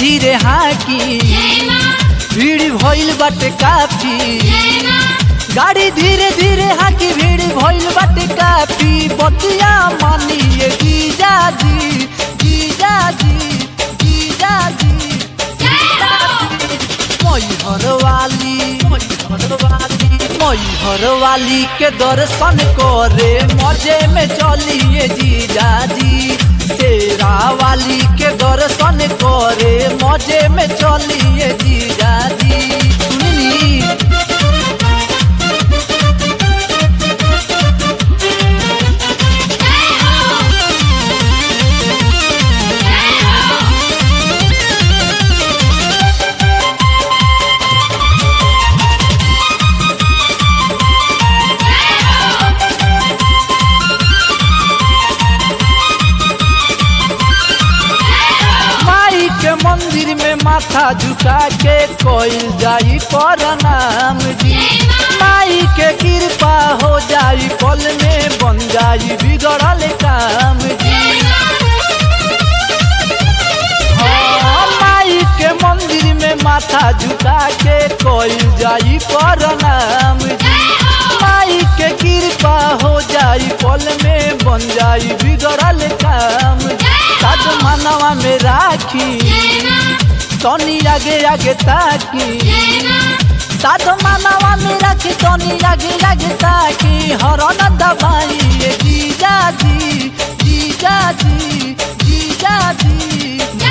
धीरे हाकी भीड़ भइल बाटे काफी गाड़ी धीरे धीरे हाकी भीड़ भइल बाटे काफी बतिया मानिए जीजा जी जीजा जी जीजा जी मैहर वाली मैहर वाली मैहर वाली के दर्शन करे मजे में चलिए जीजा जी शेरा वाली के दर्शन करे मजे में चलिए जीजा जी सुनली माई के मंदिर में माथा झुका के कोई जाई प्रणाम जी माई के कृपा हो जाई पल में बन जाई बिगड़ल काम जी हाँ, माई के मंदिर में माथा झुका के कोई जाई प्रणाम जी माई के कृपा हो जाई पल में बन जाई बिगड़ल काम साथ मानवा में राखी तनी आगे आगे ताकी साथ मानवा में राखी तनी आगे आगे ताकी हरन दबाई ये जीजा जी जीजा जी जीजा जी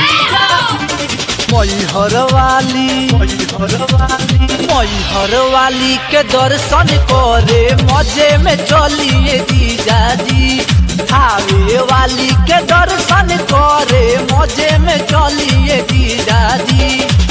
मैहर वाली मैहर वाली मैहर वाली के दर्शन करे मजे में चलिए जीजा जी थावे वाली के दर्शन करे मजे में चलिए जीजा जी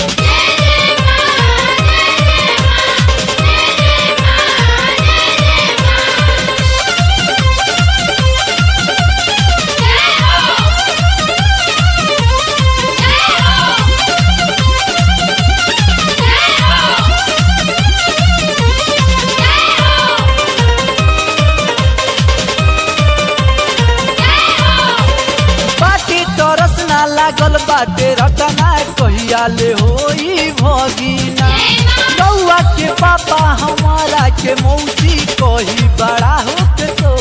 बाटी तरस ना लागल बाटे रटना कहिया ले होई भगिना कौआ के पापा हमारा के मौसी कही बड़ा हो के तो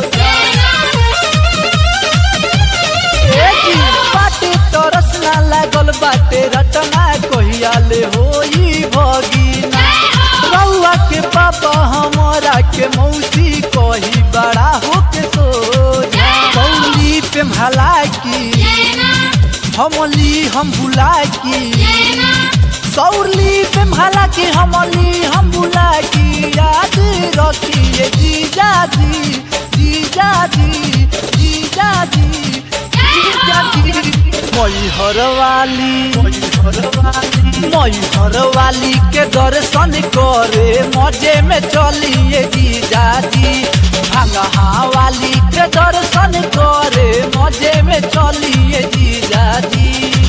बाटे तरस ना लागल बाटे रटना कहिया ले होई भगिना रउआ के पापा हमारा के मौसी कही बड़ा हो के सोजा कौली पे भला की हमली हम भुला की सौरली पे भला की हमली हम भुला की याद रखिए जीजा जी जीजा जी जीजा जी जीजा जी मैहर वाली मैहर वाली मैहर वाली के दर्शन करे मजे में चलिए जीजा जी भांगहा वाली के दर्शन करे मजे में चलिए जीजा जी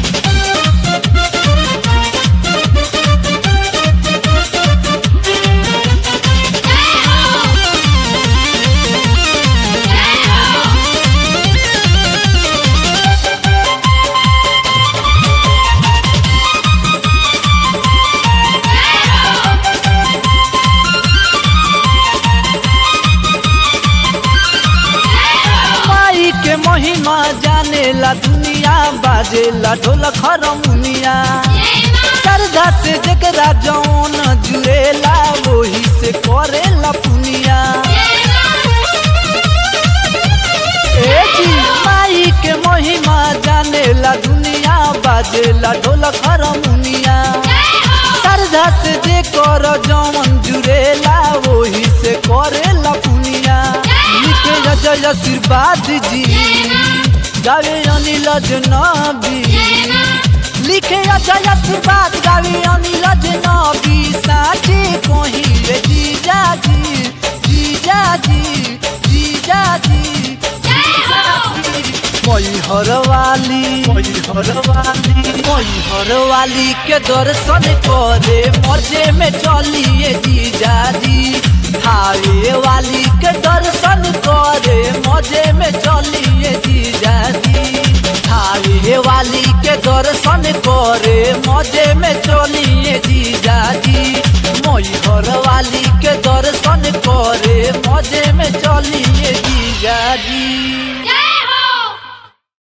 माई के महिमा जाने ला दुनिया बाजे ला ढोल खरमुनिया श्रद्धा से जकरा जौन जुड़ेला वही से करेला पुनिया ए जी माई के महिमा जाने ला दुनिया बाजे ला ढोल खरमुनिया श्रद्धा से जे कर जौन जुड़ेला वही से करेला पुनिया लिखे जय आशीर्वाद जी गावे अनिल जनबी लिखे अजय आशीर्वाद गावे अनिल जनबी साचे कहिले जीजा जी जीजा जी जीजा जी मैहर वाली मैहर वाली मैहर वाली के दर्शन करे मजे में चलिए जीजा जी थावे वाली के दर्शन करे मजे में चलिए जीजा जी थावे वाली के दर्शन करे मजे में चलिए जीजाजी मैहर वाली के दर्शन करे मजे में चलिए जीजाजी